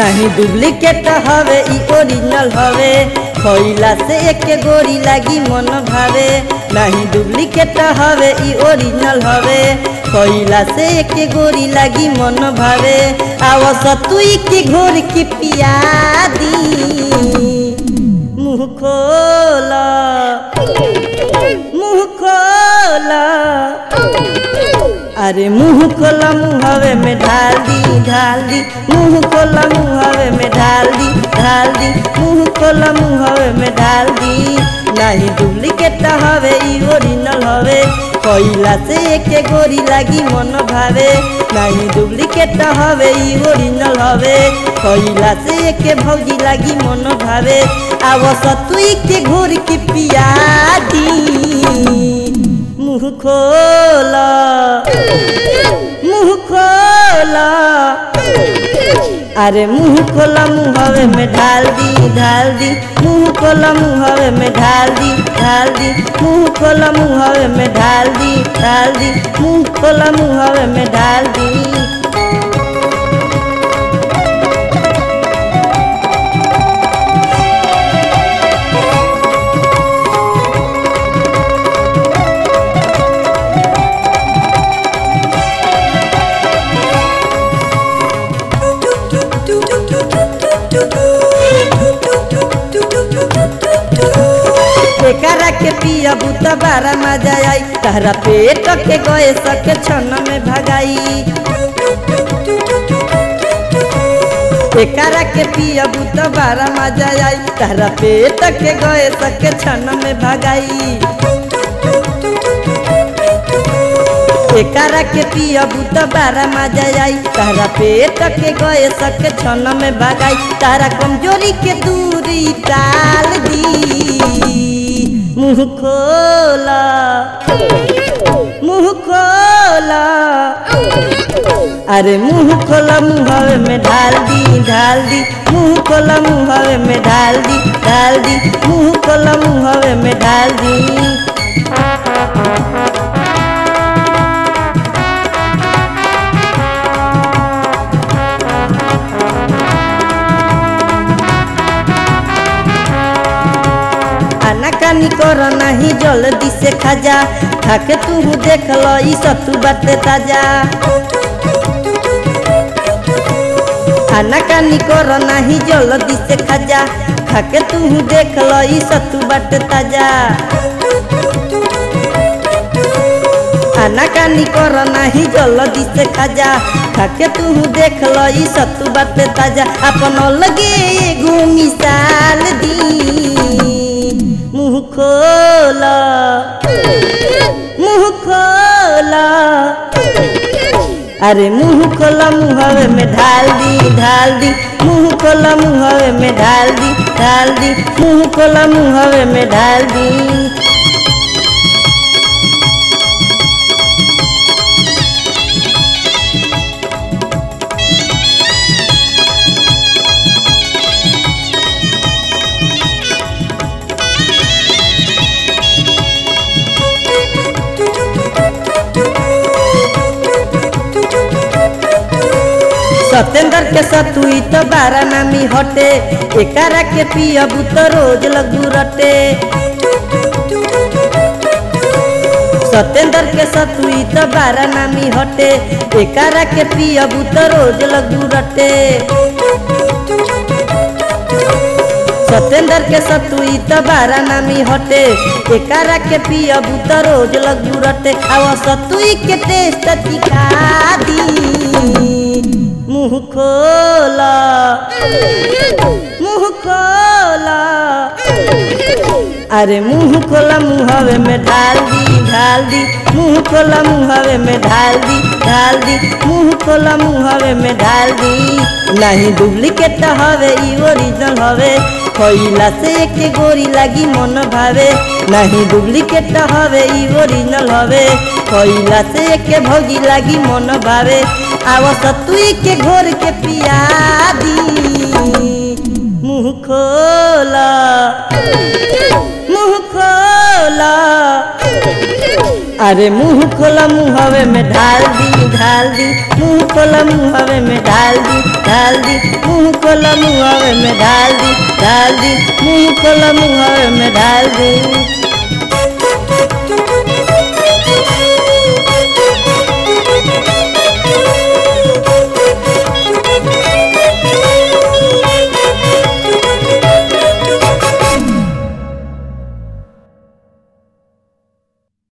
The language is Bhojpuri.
नहीं डुप्लीकेट हवे ई ओरिजिनल हवे खइला से एक गोरी लागी मन भावे नहीं डुप्लीकेट हवे ई ओरिजिनल हवे खइला से एक गोरी लागी मन भावे आव सतुई के घोर के पिया दी मुँह खोला मुँह खोला अरे मुँह खोला मुँहवे में ढाल दी ढाल दी मुँह खोला मुँहवे में ढाल दी ढाल दी मुँह खोला मुँहवे में ढाल दी नहीं डुप्लीकेट हवे ई ओरिजिनल हवे कइला से एक गोरी लागी मन भावे नहीं डुप्लीकेट हवे ई ओरिजिनल हवे कइला से एक भौजी लागी मन भावे आव सतुई के घोर के पिया दी मुँह खोला मुँह खोला अरे मुँह खोला मुँहवे में ढाल दी ढाल दी मुँह खोला मुँहवे में ढाल दी ढाल दी मुँह खोला मुँहवे में ढाल दी ढाल दी मुँह खोला मुँहवे में ढाल दी एकरा के पिया बुता बारा मजा आई तहरा पेट के गए सके छन में भगाई एकरा के पिया बुता बारा मजा आई तहरा पेट के गए सके छन में भगाई एकरा के पिया बुता बारा मजा आई तारा पेट के गए सके छन में भगाई तारा कमजोरी के दूरी टाल दी मुँह खोला मुँह खोला अरे मुँह खोला मुँहवे में ढाल दी ढाल दी मुँह खोला मुँहवे में ढाल दी ढाल दी मुँह खोला मुँहवे में ढाल दी आनाकानी कर नाही जल्दी से खाजा खाके तू देख लो ई सतु बाटे ताजा आनाकानी कर नाही जल्दी से खाजा खाके तू देख लो ई सतु बाटे ताजा आनाकानी कर नाही जल्दी से खाजा खाके तू देख लो ई सतु बाटे ताजा अपन लगे एगो मिसाल दी मुँह खोला मुँह खोला अरे मुँह खोला मुँहवे में ढाल दी ढाल दी मुँह खोला मुँहवे में ढाल दी ढाल दी मुँह खोला मुँहवे में ढाल दी सत्येंद्र के सतुई तो बारा नामी हटे एकरा के पियबू तो रोज लगू रटे सत्येंद्र के सतुई तो बारा नामी हटे एकरा के पियबू तो रोज लगू रटे सत्येंद्र के सतुई तो बारा नामी हटे एकरा के पियबू तो रोज लगू रटे आवा सतुई के टेस्ट दिखा दी मुँह खोला मुँह खोला अरे मुँह खोला मुँहवे में ढाल दी ढाल दी मुँह खोला मुँहवे में ढाल दी ढाल दी मुँह खोला मुँहवे में ढाल दी नहीं डुप्लीकेट हवे ई ओरिजिनल हवे खइला से एक गोरी लागी मन भावे नहीं डुप्लीकेट हवे ई ओरिजिनल हवे खइला से एक भौजी लागी मन भावे आव सतुई के घोर के पिया दी मुँह खोला मुँह खोला अरे मुंह खोला मुहवे में ढाल दी ढाल दी मुंह खोला मुहवे में ढाल दी ढाल दी मुंह खोला मुहवे में ढाल दी ढाल दी मुंह खोला मुहवे में ढाल दी